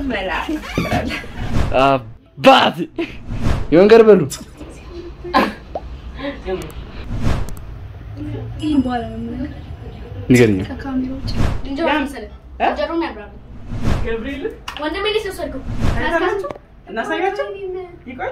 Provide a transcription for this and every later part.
በላ አባት የወንገር በሉ ይህን በኋላ ነው የምነግርህ። ንገረኝ። ከካሜራ ውጭ ዝንጀሮ መሰለህ ጀሮን ያብራሉ ገብርኤል ወንድሜ ልጅ ወሰድኩ ታያላችሁ? እናሳያቸው። ይቆይ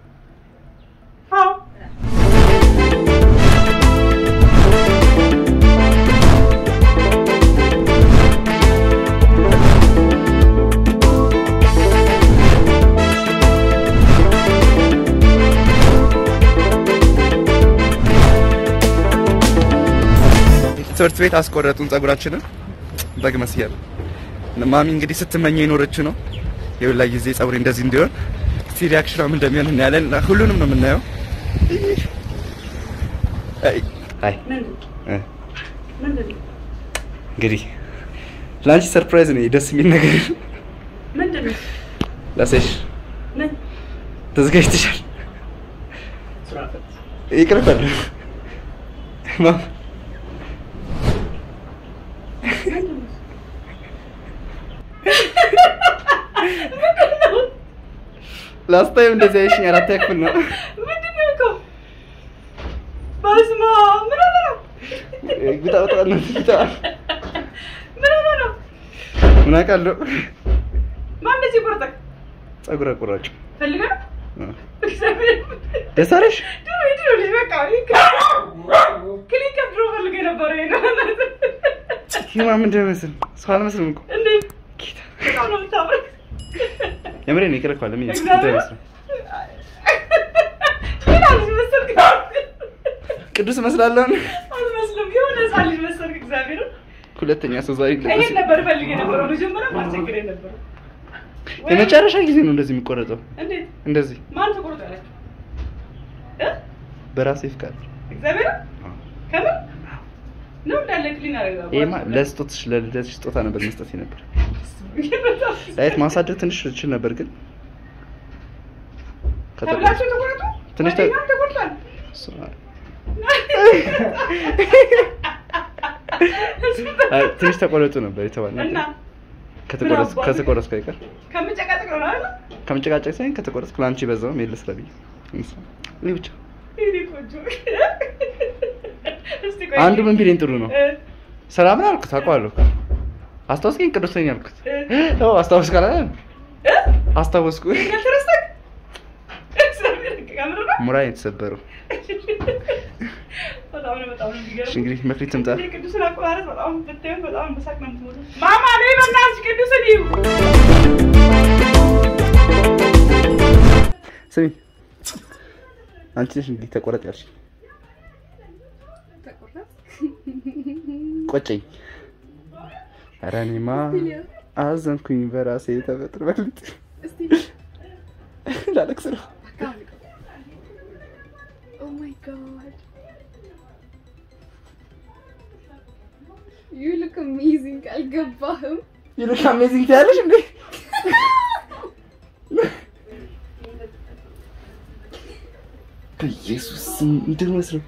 አዎ ትምህርት ቤት አስቆረጡን ጸጉራችንን በግ መስያል። ማሚ እንግዲህ ስትመኘ የኖረችው ነው የሁላ ጊዜ ጸጉሬ እንደዚህ እንዲሆን። እስቲ ሪያክሽኗም እንደሚሆን እናያለን። ሁሉንም ነው የምናየው። አይ አይ እ ምንድን ነው? እንግዲህ ለአንቺ ሰርፕራይዝ ነው ደስ የሚል ነገር ምንድን ነው? ላሳይሽ። ምን? ተዘጋጅተሻል? ስራ ፈት። ይቅርበል ማም ላስት ታይም እንደዚህ አይሽኝ አራት ያክፍል ነው ምንድን ነው እኮ? በስመ አብ ምን ሆነ ነው? ግጣ በጣ ነው ግጣ ምን ሆነ ነው? ምን አውቃለሁ ማን እንደዚህ ቆረጠህ? ጸጉር አቆራጭ ፈልገህ ነው? እ። እግዚአብሔር ደስ አለሽ ድሮ የድሮ ልጅ በቃ ክሊክ ድሮ ፈልገህ ነበር። ይሄ ነው ይማ ምንድን ነው መስል ሰው አልመስልም እኮ እንዴት ጌታ በጣም ነው የምታምረው። የምሬ ነው ይቅርኳል ምን እግዚአብሔር ምን አልሽ መሰልክ? ቅዱስ እመስላለሁ አልመስልም። የሆነ ህፃን ልጅ መሰልክ። እግዚአብሔርን ሁለተኛ ሰው ዛሬ ይሄን ነበር ፈልጌ ነበረው። መጀመሪያ ማስቸግሬ ነበር። የመጨረሻ ጊዜ ነው እንደዚህ የሚቆረጠው እንዴት እንደዚህ ማን ተቆርጦ ያላችሁ? እ? በራሴ ፍቃድ እግዚአብሔር ከምን ነው እንዳለ ክሊን አደረገ። ይሄማ ለስጦትሽ ለልደትሽ ስጦታ ነበር መስጠት ነበር ዳይት ማሳደግ ትንሽ እችል ነበር ግን ተብላችሁ ተቆረጡ። ትንሽ ተ- ጓደኛም ተቆርጧል። እሱ- አይ፣ ትንሽ ተቆረጡ ነበር የተባለው እና ከተቆረጥ ምን አባቱ? ከተቆረጥኩ አይቀር ከምጨቃጨቅ ነው አይደል? ከምጨቃጨቅ ሳይሆን ከተቆረጥኩ ለአንቺ በዛው ሜል ስራ ብዬ እሱ እኔ ብቻ ይሄ ቆንጆ። እስቲ ቆይ አንዱ ምን ቢለኝ ጥሩ ነው እ፣ ሰላም ነው አልኩት አውቀዋለሁ አስታወስከኝ ቅዱስ ነኝ አልኩት እ፣ ኦ አስታወስክ አላለ እ? አስታወስኩ ያልተረሳክ? እግዚአብሔር ከምር ነው? ሙራ የተሰበረው በጣም ነው በጣም ነው የሚገርመው። እሺ እንግዲህ መክሊት ትምጣ ይሄ ቅዱስን አቆራረጥ በጣም ብታዩት በጣም በሳቅ ነው የምትሞሉት። ማማ ነይ በእናትሽ ቅዱስን ይዩ። ስሚ አንቺ ነሽ እንግዲህ ተቆረጥ ያልሽ ቆጨኝ ኧረ እኔማ አዘንኩኝ በራሴ ተፈጥሮ መክሊት ላለቅስ ነው Oh my god. You look amazing. አልገባህም? ይልሽ አሜዚንግ ትያለሽ እንዴ በኢየሱስ ስም እንደመስለው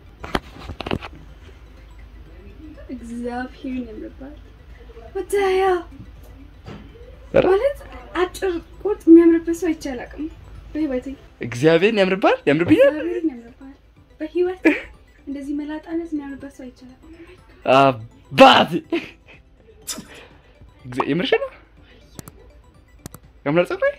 እግዚአብሔርን ያምርባል። What the hell? ኧረ ማለት አጭር ቁርጥ የሚያምርበት ሰው አይቼ አላውቅም በህይወቴ። እግዚአብሔርን ያምርባል ያምርብኛል እግዚአብሔርን ያምርባል በህይወት እንደዚህ መላጣነት የሚያምርበት ሰው አይቼ አላውቅም። አባት እግዚአ- የምርሽ ነው ያምራል ፀጉሬ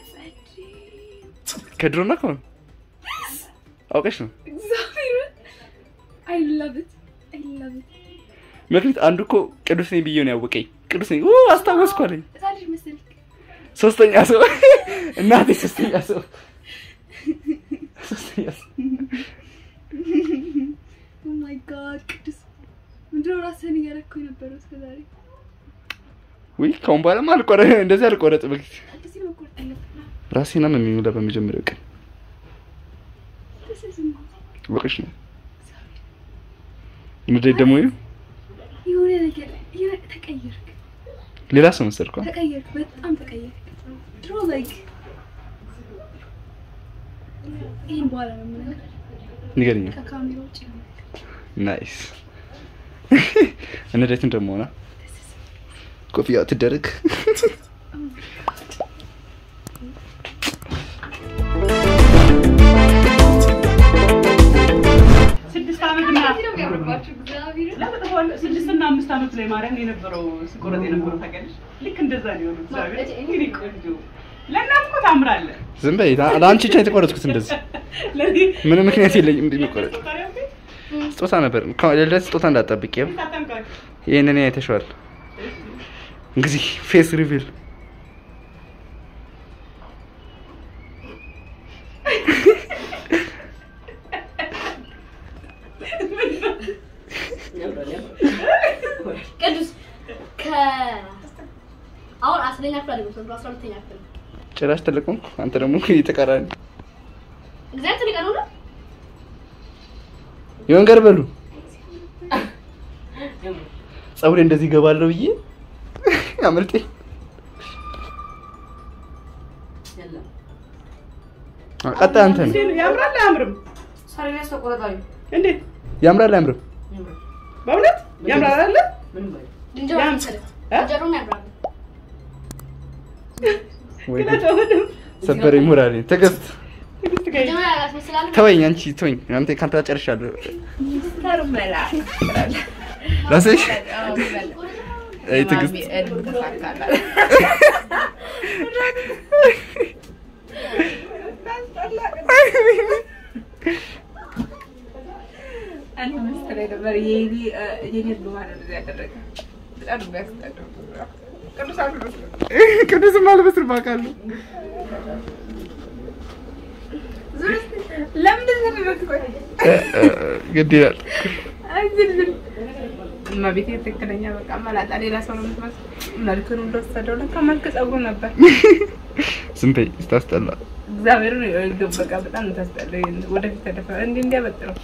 ከድሮና ከሆነ አውቀሽ ነው እግዚአብሔርን I love it. I love it. መክሊት አንዱ እኮ ቅዱስ ነኝ ብዬ ነው ያወቀኝ ቅዱስ ነኝ ኦ አስታወስኩ አለኝ ህፃን ልጅ መሰልክ። ሶስተኛ ሰው እናቴ ሶስተኛ ሰው ሶስተኛ ሰው Oh my god ቅዱስ ምንድነው ራስህን እያረኩ የነበረው እስከዛሬ? ውይ ከአሁን በኋላማ አልቆረ እንደዚህ አልቆረጥ በፊት እንደዚህ ነው መቆረጥ ያለብህ። ራሴና ነው የሚሞላ በመጀመሪያው ቀን This is amazing. ወቅሽ ነው ንዴት ደግሞ ይኸው የሆነ ነገር የሆነ ተቀየርክ ሌላ ሰው መሰልኳ ተቀየርክ በጣም ተቀየርክ ድሮ ላይክ ይህን በኋላ ነው የምነግርህ ንገረኝ ከካሜራ ውጭ ነው ናይስ እንዴት እንደመሆና ኮፍያ ትደረግ ላይ ማርያም የነበረው ስቆረጥ የነበረው ታውቂያለሽ? ልክ እንደዛ ነው የሆነው። እግዚአብሔር እንግዲህ ቆንጆ ለእናት እኮ ታምራለህ። ዝም በይ። ለአንቺ ብቻ የተቆረጥኩት እንደዚህ ለዚህ ምንም ምክንያት የለኝም እንደሚቆረጥ ታዲያ ስጦታ ነበር። ለልደት ስጦታ እንዳትጠብቂ። ይኸው ታጠምቃለህ። ይህንን አይተሽዋል። እንግዲህ ፌስ ሪቪል ቅዱስ ከ አሁን አስረኛ ክፍል አይደለም አስራ ሁለተኛ ክፍል ጭራሽ ትልቅ ሆንኩ። አንተ ደግሞ የተቃራኒ እግዚአብሔር ትልቅ ነው ነው የወንገር በሉ ፀጉሬ እንደዚህ ገባለሁ ብዬ አመልጤ ቀጣይ አንተ ነው። እንዴት ነው? ያምራል አያምርም? ሳሪያስ ተቆረጣዩ እንዴት ያምራል አያምርም? በእውነት ያምራል አይደለ? ዝንጀሮ ያም- መሰለህ እ? ዝንጀሮም ያምራል ወይ ግን አትወድም? ሰበረኝ ሞራሌ። ትዕግስት ትዕግስት ጋር ዝንጀሮ ያስመስላል ተወኝ፣ አንቺ ተወኝ። አንተ ካንተ ጋር ጨርሻለሁ። ራስሽ አይ ትዕግስት ቅዱስም አልመስልም አውቃለሁ። እ- እ- ግድ ይላል። እመቤቴ ትክክለኛ በቃ መላጣ ሌላ ሰው ነው የምትመስለው። መልክን እንደወሰደው ለካ መልክ ጸጉሩ ነበር። ዝም በይ ስታስጠላ። እግዚአብሔርን ይኸውልህ በቃ በጣም ታስጠላ። ወደፊት ተደፈ እንዲህ እንዲያበጥረው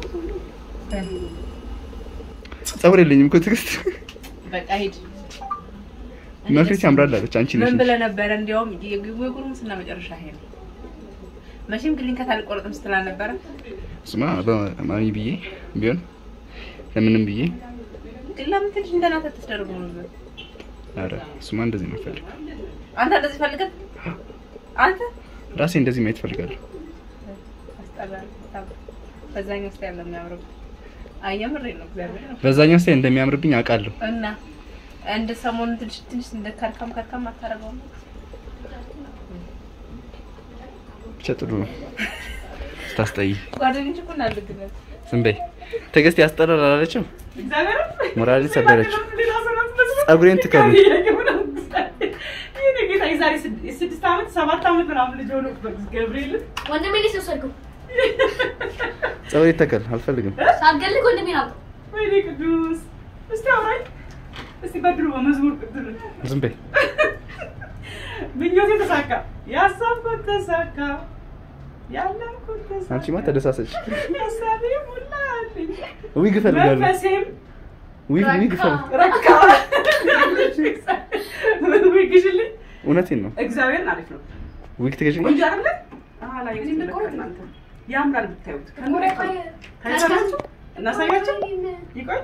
ፀጉር የለኝም እኮ ትዕግስት። በቃ ሂድ። መክሊት ያምራል አለች። አንቺ ነሽ ምን ብለህ ነበረ? እንዲያውም የጉርምስና መጨረሻ ይሄ ነው። መቼም ክሊንከት አልቆረጥም ስትል አልነበረ? ስማ ለማሚ ብዬ ቢሆን ለምንም ብዬ ግን ለምን ትንሽ እንደናንተ ተስደርጉ ነው? ኧረ እሱማ እንደዚህ ነው ፈልግ አንተ እንደዚህ ፈልገህ አንተ ራሴ እንደዚህ ማየት ፈልጋለሁ። አስጠላል። በጣም በዛኛው ስታይል ነው የሚያምረው። አይ የምሬን ነው እግዚአብሔር ነው። በዛኛው ስታይ እንደሚያምርብኝ አውቃለሁ። እና እንደ ሰሞኑን ትንሽ ትንሽ እንደ ከርከም ከርከም አታደርገውም? ብቻ ጥሩ ነው። ስታስጠይ ጓደኞች እኮ እናልግነት ዝም በይ ትዕግስት ያስጠላል አላለችም? እግዚአብሔርን ሞራሌን ሰበረችው። ሌላ ሰው ነው የምትመስለው። ፀጉሬን ትከሉ። ይሄ ጌታ የዛሬ ስድ- ስድስት ዓመት ሰባት ዓመት ምናምን ልጅ ሆኖ ገብርኤልን ወንድሜ ልጅ ወሰድኩ ፀጉሬ ተከል አልፈልግም። ሳትገልግ ወንድሜ ነው ወይኔ ቅዱስ እስቲ አውራኝ እስቲ በድሮ በመዝሙር ቅዱስ ዝም በይ ምኞቴ ተሳካ ያሰብኩት ተሳካ ያለምኩት ተሳካ አንቺማ ተደሳሰች። ሀሳቤ ሞላልኝ ዊግ እፈልጋለሁ። መንፈሴም ዊግ ዊግ እፈልግ ረካ ግሽልኝ እውነቴን ነው። እግዚአብሔርን አሪፍ ነው ዊግ ትገዥኝ? ቆንጆ አይደለ አላ እናንተ ያምራል ብታዩት ታይታላችሁ እናሳያችሁ ይቆይ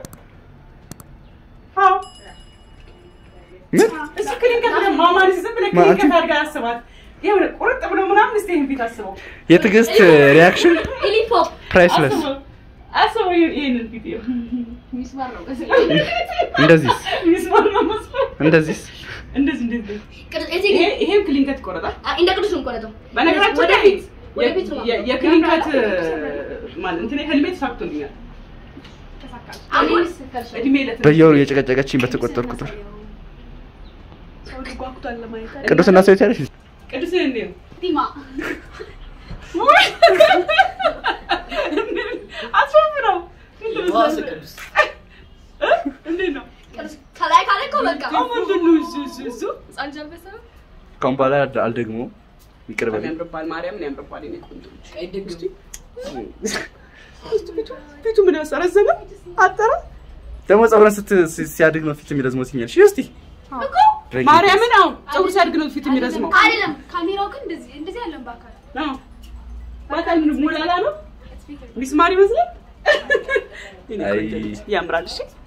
አዎ ምን እሱ ክሊንከት ብለህ ማማን ዝም ብለህ ማ- ክሊንከት አንቺ- አድርገህ አስባት ይኸውልህ ቁርጥ ብሎ ምናምን እስኪ ይህን ፊት አስበው የትዕግስት ሪያክሽን ኢሊፖፕ ፕራይስለስ። አስበው አስበው ይሄን- ይሄንን ፊት ይኸው ሚስማር ነው እንደዚህስ ሚስማር ነው መስሎ እንደዚህስ እንደዚህ እንደዚህ ቅዱስ እዚህ ይሄ ይሄም ክሊንከት ይቆረጣል አ- እንደ ቅዱስ ነው የምቆረጠው በነገራችን ላይ ወደፊት ወደፊት ነው የ- የክሊንከት ማለት እንትን ህልሜ ተሳክቶልኛል አሁን እድሜ ለት በየወሩ የጨቀጨቀችኝ በተቆጠር ቁጥር ሰው ጓጉቷል ለማየት ቅዱስና ሰው ያለሽ ቅዱስ እንዴ ነው ቲማ አስወፍረው እንዴት ነው ቅዱስ ከላይ ካለ እኮ በቃ ምንድን ነው እሱ እሱ እሱ ህፃን ልጅ አልበሰበም? ካሁን በኋላ አልደግሞ ይቅር በለኝ። ያምርባል ማርያምን ያምርባል የኔ ቆንጆ እስቲ ፊቱ ፊቱ ምን ያሰረዘመ አጠረ ደግሞ ፀጉረን ስት ሲ- ሲያድግ ነው ፊት የሚረዝመው ሲኛል። እሺ እስቲ እኮ ድረጊ። ማርያምን አሁን ፀጉር ሲያድግ ነው ፊት የሚረዝመው አይደለም ካሜራው ግን እንደዚህ እንደዚህ አለን በአካል አዎ። በጣም ሞላላ ነው ሚስማር ይመስላል የኔ አይ። ቆንጆ ልጅ። ያምራል እሺ